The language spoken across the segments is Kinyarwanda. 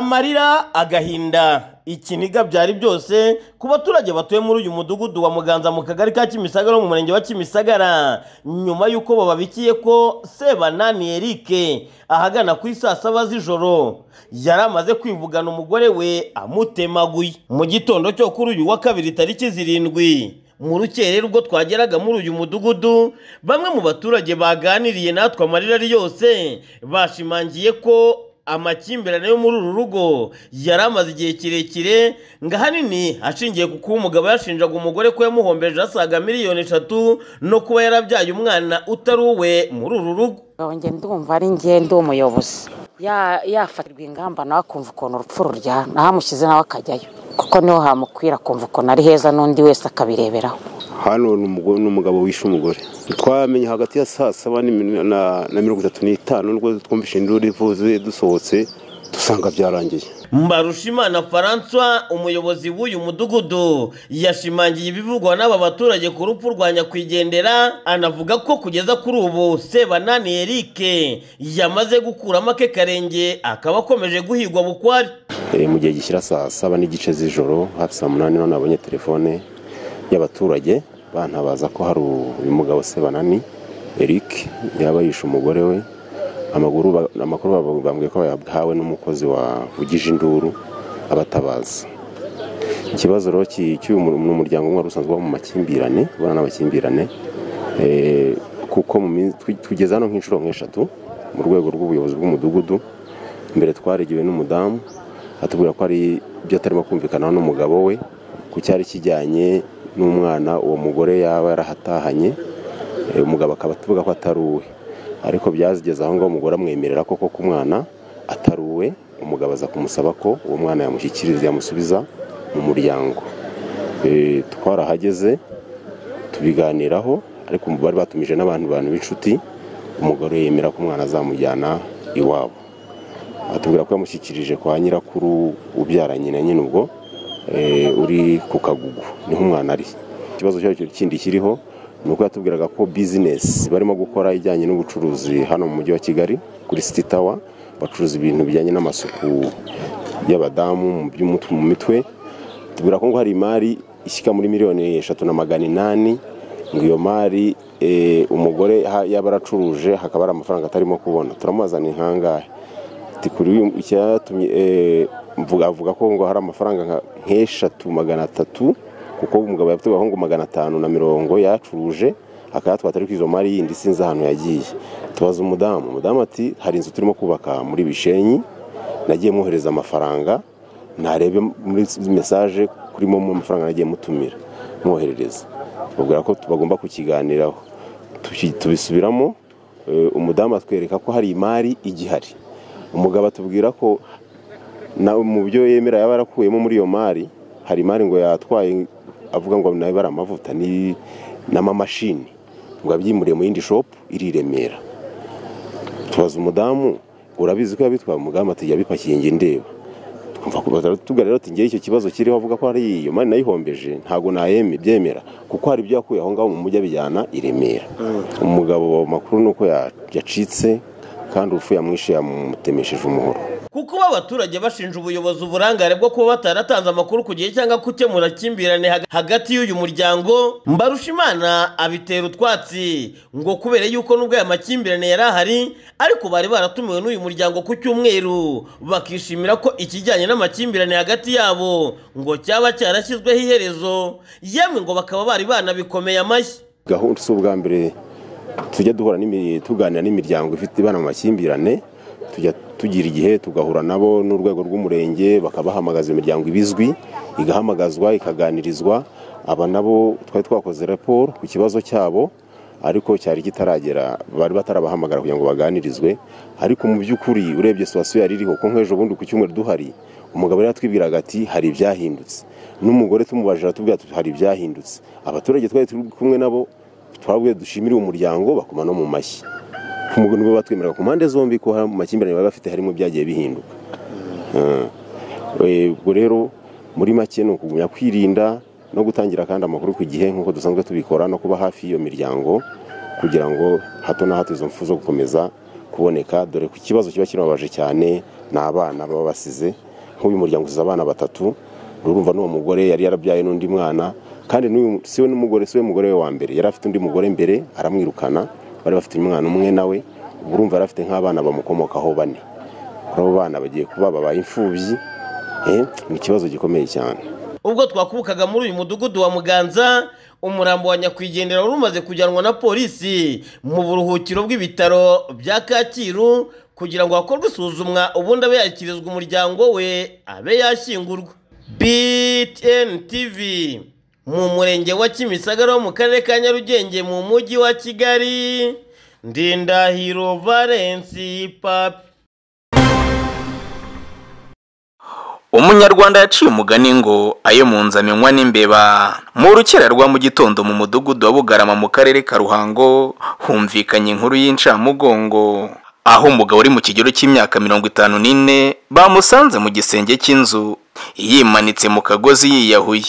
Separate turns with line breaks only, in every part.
amarira agahinda ikiniga byari byose ku baturage batuye muri uyu mudugudu wa muganza mu kagari ka kimisagara no mu murenge wa kimisagara nyuma y'uko bababikiye ko sebanani erike ahagana ku isaa saba z'ijoro yari amaze kwivugana umugore we amutemaguye mu gitondo cyo kuri uyu wa kabiri tariki zirindwi mu rukere rwo twageraga muri uyu mudugudu bamwe mu baturage baganiriye natwe amarira ari yose bashimangiye ko amakimbirane yo muri uru rugo yari amaze igihe kirekire ngo ahanini ashingiye ku kuba umugabo yashinjaga umugore ko yamuhombeje asaga miliyoni eshatu no kuba yarabyaye umwana utari uwe muri uru rugo
njye ndumva ari njye ndi umuyobozi yafatirwa ingamba nawe akumva ukuntu urupfu ruryana ahamushyize nawe akajyayo kuko niho hamukwira akumva ukuntu ari heza n'undi wese akabireberaho
hano ni umugabo wishe umugore twamenye hagati ya saa saba na mirongo itatu n'itanu nubwo twumvise induru ivuze dusohotse dusanga byarangiye
mbarushimana francois umuyobozi w'uyu mudugudu yashimangiye ibivugwa n'aba baturage ku rupfu rwa nyakwigendera anavuga ko kugeza kuri ubu sebanani erike yamaze gukuramo ake karenge akaba akomeje guhigwa bukwari
mu gihe gishyira saa saba n'igice z'ijoro hafi saa munani none nabonye telefone y'abaturage bantabaza ko hari uyu mugabo sebanani eric yaba yishe umugore we amakuru bambwiye ko yahawe n'umukozi wavugije induru abatabaza ikibazo rero cy'uyu ni umuryango umwe wari usanzwe uba mu makimbirane ubona n'amakimbirane kuko tugeze hano nk'inshuro nk'eshatu mu rwego rw'ubuyobozi bw'umudugudu mbere twaregewe n'umudamu atubwira ko hari ibyo atarimo kumvikanaho n'umugabo we ku cyari kijyanye n'umwana uwo mugore yaba yarahatahanye umugabo akaba atuvuga ko atari uwe ariko byazigeze aho ngaho umugore amwemerera koko ku mwana atari uwe umugabo aza kumusaba ko uwo mwana yamushyikiriza yamusubiza mu muryango twarahageze tubiganiraho ariko bari batumije n'abantu bantu b'inshuti umugore yemera ko umwana azamujyana iwabo atubwira ko yamushyikirije kwa nyirakuru ubyaranye na nyine ubwo uri ku kagugu niho umwana ari ikibazo cyo kindi kiriho ni uko yatubwiraga ko bizinesi barimo gukora ijyanye n'ubucuruzi hano mu mujyi wa kigali kuri siti tawa bacuruza ibintu bijyanye n'amasuku y'abadamu mu mitwe tubwira ko ngo hari imari ishyika muri miliyoni eshatu na magana inani ngo iyo mari umugore yaba aracuruje hakaba hari amafaranga atarimo kubona turamuzana inkangahe icyatumye avuga ko ngo hari amafaranga nk'eshatu magana atatu kuko umugabo yatubwiye ngo magana atanu na mirongo yacuruje akayatwata ariko izo mari yindi sinzi ahantu yagiye tubaza umudamu umudamu ati hari inzu turimo kubaka muri bishenyi nagiye mwohereza amafaranga ntarebe muri mesaje kuri momo amafaranga nagiye mutumira mwoherereza tubabwira ko bagomba kukiganiraho tubisubiramo umudamu atwereka ko hari imari igihari umugabo atubwira ko mu byo yemera yaba yarakuyemo muri iyo mari hari imari ngo yatwaye avuga ngo nawe bari amavuta n'amamashini ngo abyimure mu yindi shopu iri i remera tubaza umudamu urabizi ko yabitwaye umudamu ati yabipakiye nge ndeba tuba rero ati ngewe icyo kibazo kiriho avuga ko hari iyo mari nayihombeje ntabwo nabyemera kuko hari ibyo yakuye aho ngaho mu mujyi abijyana i remera umugabo makuru ni uko yacitse kandi urupfu yamwishe yamutemesheje umuhoro
kuko uba abaturage bashinja ubuyobozi uburangare bwo kuba bataratanze amakuru ku gihe cyangwa gukemura amakimbirane hagati y'uyu muryango mbarushimana abitera utwatsi ngo kubera yuko nubwo aya makimbirane yari ahari ariko bari baratumiwe n'uyu muryango ku cyumweru bakishimira ko ikijyanye n'amakimbirane hagati yabo ngo cyaba cyarashyizweho iherezo yemwe ngo bakaba bari banabikomeye amashyi
gahunda si ubwa mbere tujya duhura tuganira n'imiryango ifite ibana mu makimbirane tujya tugira igihe tugahura nabo n'urwego rw'umurenge bakabahamagaza imiryango ibizwi igahamagazwa ikaganirizwa aba nabo twari twakoze raporo ku kibazo cyabo ariko cyari kitaragera bari batarabahamagara kugira ngo baganirizwe ariko mu by'ukuri urebye situwasiyo yari iriho ko nk'ejo bundi ku cyumweru duhari umugabo yatwibwiraga ati hari ibyahindutse n'umugore tumubajije atubwira hari ibyahindutse abaturage twari turi kumwe nabo twabwe dushimire umuryango bakoma no mu mashyi nibwo batwemerera ku mpande zombi ko mu makimbirane bari bafite harimo byagiye bihinduka ubwo rero muri make ni ukugumya kwirinda no gutangira kandi amakuru ku gihe nk'uko dusanzwe tubikora no kuba hafi y'iyo miryango kugira ngo hato na hato izo mfu zo gukomeza kuboneka dore ko ikibazo kiba kibabaje cyane ni abana baba basize nk'uyu muryango usize abana batatu urumva n'uwo mugore yari yarabyaye n'undi mwana kandi n'uyu si we n'umugore si we mugore we wa mbere yari afite undi mugore mbere aramwirukana bari bafite umwana umwe nawe urumva yari afite nk'abana bamukomokaho bane kuri abo bana bagiye kuba babaye imfubyi eh, ni ikibazo gikomeye cyane
ubwo twakubukaga muri uyu mudugudu wa muganza umurambo wa nyakwigendera wari umaze kujyanwa na polisi mu buruhukiro bw'ibitaro bya kacyiru kugira ngo hakorwe isuzumwa ubundi abe yashyikirizwa umuryango we abe yashyingurwa btn tv mu murenge wa kimisagara wo mu karere ka nyarugenge mu mujyi wa kigali ndindahiro valensi papi
umunyarwanda yaciye umugani ngo ayo mu nzu amenywa n'imbeba mu rukera rwa mu gitondo mu mudugudu wa bugarama mu karere ka ruhango humvikanye inkuru y'incamugongo aho umugabo uri mu kigero cy'imyaka mirongo itanu n'ine bamusanze mu gisenge cy'inzu yimanitse mu kagozi yiyahuye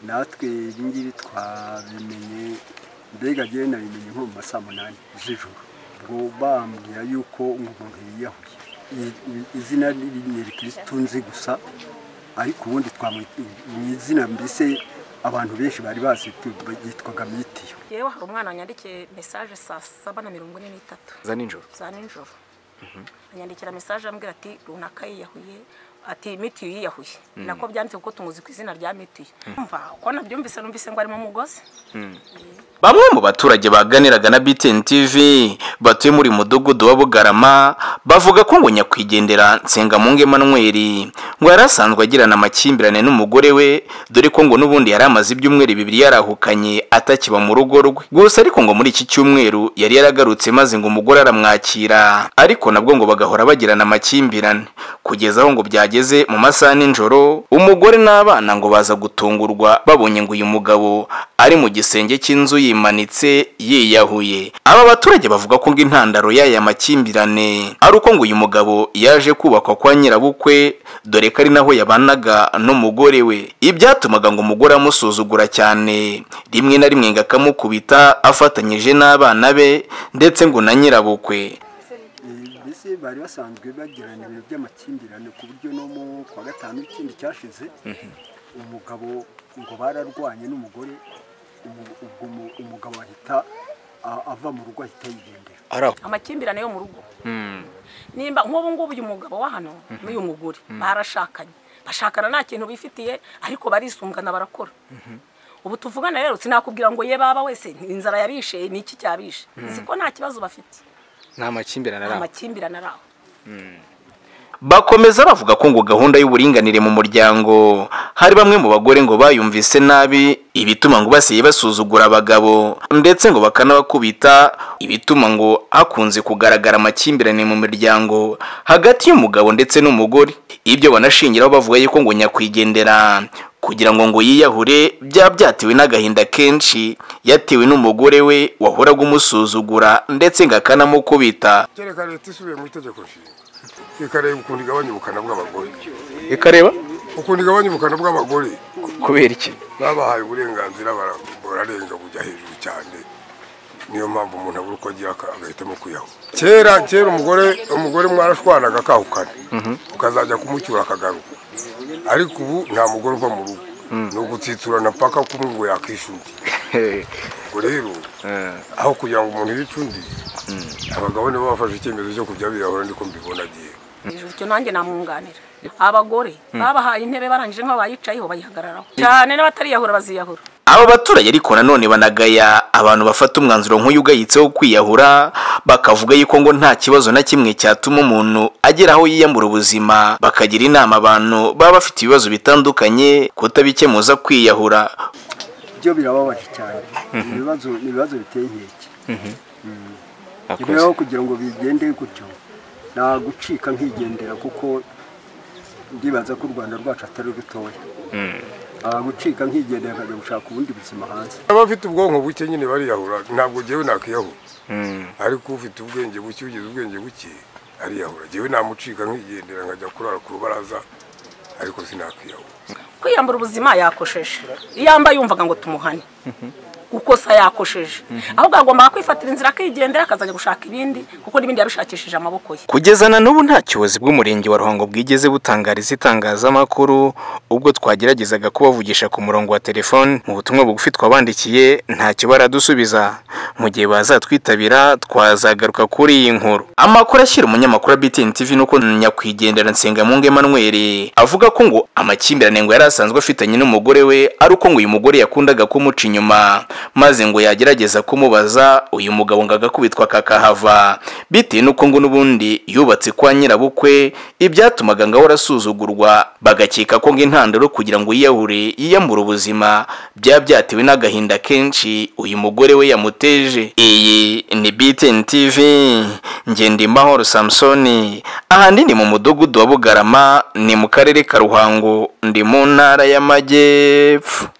natwe ibi ngibi twabimenye mbega njyewe nabimenye nko mu ma saa munani z'ijoro ubwo bambwira yuko umuntu yiyahuye I- i- izina ni ni kirisitu nzi gusa ariko ubundi twamwita mu izina mbese abantu benshi bari bazi tu- yitwaga mitiyo
yewe hari umwana wanyandikiye mesaje saa saba na mirongo ine n'itatu
za nijoro
za nijoro anyandikira mesaje ambwira ati runaka yiyahuye ati mitiyu yiyahuye nako byanditse kuko tumuzi ku izina rya mitiyu mva ko nabyumvise numvise ngo ari mu mugozi
bamwe mu baturage baganiraga na BTN TV batuye muri mudugudu wa Bugarama bavuga ko ngo nyakwigendera Nsengamungu Emmanuel ngo yari asanzwe agirana amakimbirane n'umugore we dore ko ngo n'ubundi yari amaze ibyumweru bibiri yarahukanye atakiba mu rugo rwe gusa ariko ngo muri iki cyumweru yari yaragarutse maze ngo umugore aramwakira ariko nabwo ngo bagahora bagirana amakimbirane kugeza aho ngo byageze mu masaha nijoro umugore n'abana ngo baza gutungurwa babonye ngo uyu mugabo ari mu gisenge cy'inzu yimanitse yiyahuye aba baturage bavuga ko ngo intandaro y'aya makimbirane ari uko ngo uyu mugabo yaje kubakwa kwa nyirabukwe dore ko ari naho yabanaga n'umugore we ibyatumaga ngo umugore amusuzugura cyane rimwe na rimwe ngo akamukubita afatanyije n'abana be ndetse ngo na nyirabukwe
Eh, mbese bari basanzwe bagirana ibintu by'amakimbirane ku buryo no mu kwa gatanu ikindi cyashize umugabo ngo bararwanye n'umugore umu- ubwo umu- umugabo ahita a- ava mu rugo ahita yigendera
amakimbirane yo mu rugo nimba nk'ubu ngubu uyu mugabo wa hano n'uyu mugore barashakanye bashakana nta kintu bifitiye ariko barisungana barakora ubu tuvugana rero sinakubwira ngo ye baba wese inzara yabishe ni iki cyabishe nzi ko nta kibazo bafite
nta makimbirane
nta makimbirane ari aho
bakomeza bavuga ko ngo gahunda y'uburinganire mu muryango hari bamwe mu bagore ngo bayumvise nabi ibituma ngo basiye basuzugura abagabo ndetse ngo bakanabakubita ibituma ngo hakunze kugaragara amakimbirane mu miryango hagati y'umugabo ndetse n'umugore ibyo banashingiraho bavuga yuko ngo nyakwigendera kugira ngo ngo yiyahure byaba byatewe n'agahinda kenshi yatewe n'umugore we wahoraga umusuzugura ndetse ngo akanamukubita
kereka leta isubiye mu itegeko nshinga ikareba ukuntu igabanya ubukana bw'abagore
ikareba
ukuntu igabanya ubukana bw'abagore
kubera iki
babahaye uburenganzira bara- bararenga bujya hejuru cyane niyo mpamvu umuntu abura uko agira aka- agahitamo kwiyaho kera kera umugore umugore mwarashwanaga akahukana ukazajya kumucyura akagaruka ariko ubu nta mugore uva mu rugo ni ugutsitsurana paka kumwe ngo yakwishyura ubwo rero aho kugira ngo umuntu yice undi abagabo nibo bafashe icyemezo cyo kujya birahura ndiko mbibona agiye
hejuru icyo nanjye namwunganira abagore babahaye intebe barangije nk'abayicayeho bayihagararaho cyane n'abatariyahura baziyahura
aba baturage ariko nanone banagaya abantu bafata umwanzuro nk'uyu ugayitseho kwiyahura bakavuga yuko ngo nta kibazo na kimwe cyatuma umuntu agera aho yiyambura ubuzima bakagira inama abantu baba bafite ibibazo bitandukanye kutabikemuza kwiyahura
byo birababaje cyane ibibazo ni ibibazo biteye inkeke Mm. rero kugira ngo bigende gutyo nta gucika nkigendera kuko ndibaza ko u rwanda rwacu atari rutoya nta gucika nkigendera akajya gushaka ubundi buzima hanze
abafite ubwonko buke nyine bariyahura ntabwo njyewe nakwiyahura ariko ufite ubwenge buke ugize ubwenge buke ariyahura njyewe namucika nkigendera nkajya kurara ku rubaraza ariko sinakwiyahura
kwiyambura ubuzima yakosheje iyo yambaye yumvaga ngo tumuhane kuko se yakosheje ahubwo agomba kwifatira inzira akigendera akazajya gushaka ibindi kuko n'ibindi yabishakishije amaboko ye
kugeza na n'ubu nta kiyobozi bw'umurenge wa ruhango bwigeze butangariza itangazamakuru ubwo twageragezaga kubavugisha ku murongo wa telefone mu butumwa bugufi twabandikiye ntacyo baradusubiza mu gihe bazatwitabira twazagaruka kuri iyi nkuru amakuru ashyira umunyamakuru wa btn tv nuko nyakwigendera nsengamungu emmanuel avuga ko ngo amakimbirane ngo yari asanzwe afitanye n'umugore we ari uko ngo uyu mugore yakundaga kumuca inyuma maze ngo yagerageza kumubaza uyu mugabo ngo agakubitwa kakahava bitewe n'uko ngo n'ubundi yubatse kwa nyirabukwe ibyatumaga ngo ahora asuzugurwa bagakeka ko ngo intandaro kugira ngo yiyahure yiyambure ubuzima byaba byatewe n'agahinda kenshi uyu mugore we yamuteje iyi ni btn tv ngendimahoro samusoni ahandi ni mu mudugudu wa bugarama ni mu karere ka ruhango ndi mu ntara y'amajyepfo